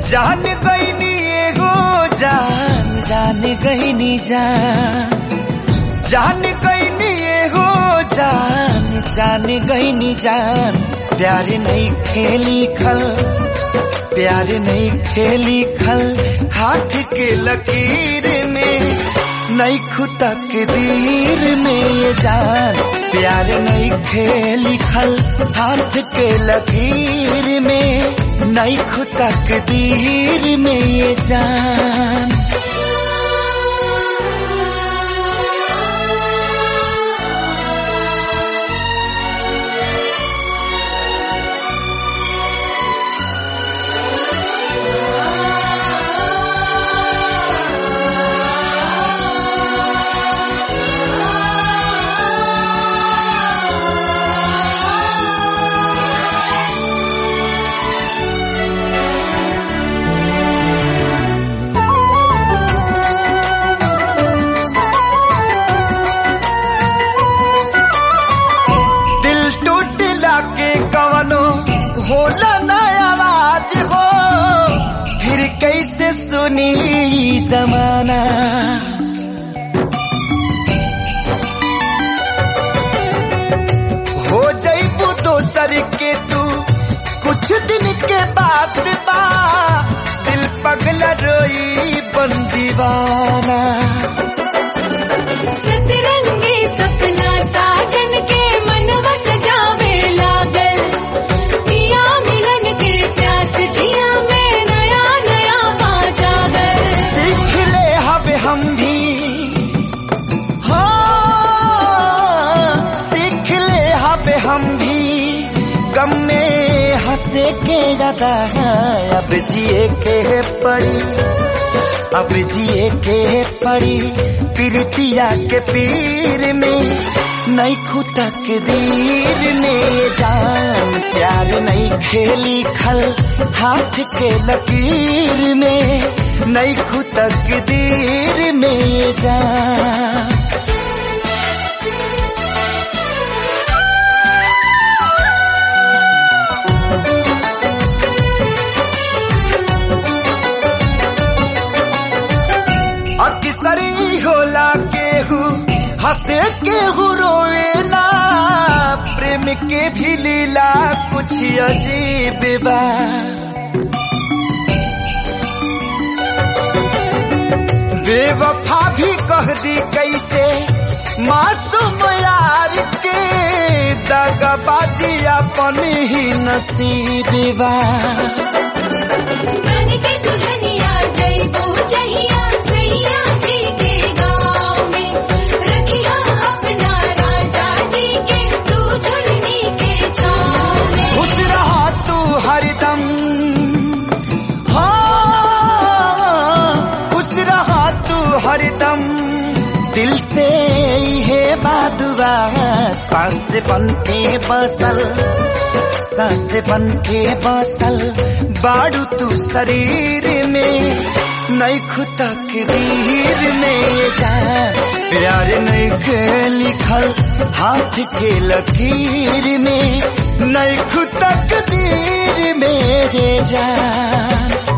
जान गईनी एगो जान जान गईनी जान जान गईनी एगो जान जान गईनी जान प्यार नहीं खेली खल प्यार नहीं खेली खल हाथ के लकीर में नहीं खुदा के दीर में ये जान प्यार नहीं खेली खल हाथ के लकीर में नहीं खुदा के दीर में ये जान दिल टूटला के कवनो होला न आवाज हो फिर कैसे सुनी ई जमाना हो जईबू दोसर के तू कुछ दिन के बाद बा दिल पगला रोई बन दीवाना सतरंगी सपना साजन के मन बस जावे लागल पिया मिलन के प्यास जिया में नया नया पा जागल सीख ले हब हम भी हो सीख ले हब हम भी गम में हंसे के ज्यादा अब जिए के पड़ी अब जिए के पड़ी प्रीतिया के पीर में नहीं खुदा के दीर में जान प्यार नहीं खेली खल हाथ के लकीर में नहीं खुदा के दीर में जान अक्सरी होला केहू हंसे केहू रोवेला प्रेम के भी लीला कुछ अजीब बा बेवफा भी कह दी कैसे मासूम यार के दगबाजी अपन ही नसीब बा बन के दुल्हनिया जइबू जहिया सैया जी के गाँव में रखिया अपना राजा जी के तू झुलनी के छाँव में खुश रहा तू हरदम हाँ खुश रहा तू हरदम दिल से है बादुआ सांस बन के बसल सांस बन के बसल बाड़ू तू शरीर में नहीं खुदा के दीर में ये जान प्यार नहीं के लिखल हाथ के लकीर में नहीं खुदा के दीर में ये जान